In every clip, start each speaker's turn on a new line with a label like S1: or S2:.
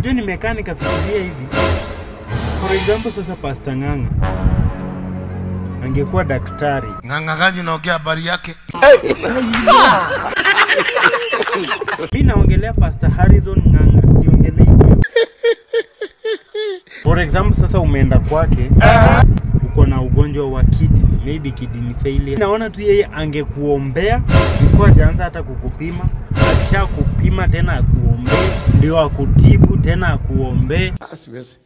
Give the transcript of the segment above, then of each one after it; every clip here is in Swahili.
S1: Unajua nimekaa nikafikiria hivi. For example sasa Pastor Ng'ang'a angekuwa daktari
S2: Ng'ang'agaji unaongea habari yake.
S1: mi naongelea Pastor Harrison Ng'ang'a, siongelei wewe. For example sasa umeenda kwake uko na ugonjwa wa kidney, maybe kidney failure. Naona tu yeye angekuombea before hajaanza hata kukupima, akisha kupima tena akuombee, ndio akutibu tena akuombee.
S2: Siwezi.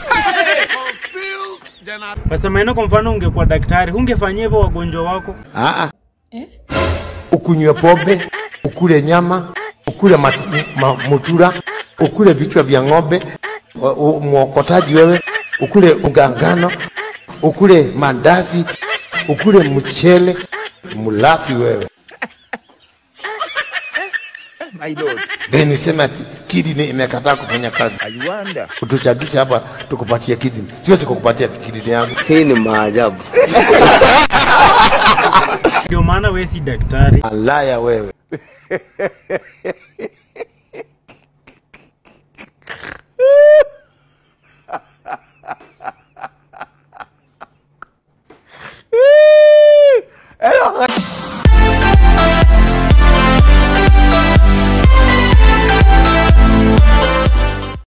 S1: Basi maana kwa mfano ungekuwa daktari, hungefanyia hivyo wagonjwa wako?
S2: Ah, ukunywe pombe, ukule nyama, ukule ma, ma, mutura, ukule vichwa vya ng'ombe, wa- u- mwokotaji wewe, ukule ugangano, ukule mandazi, ukule mchele, mlafi wewe.
S3: My lord,
S2: Then useme ati kidney imekataa kufanya kazi.
S3: I wonder.
S2: Utuchagisha hapa tukupatie kidney. Siwezi kukupatia kidney yangu.
S4: Hii ni maajabu.
S1: Ndio maana wewe si daktari.
S2: Alaya wewe.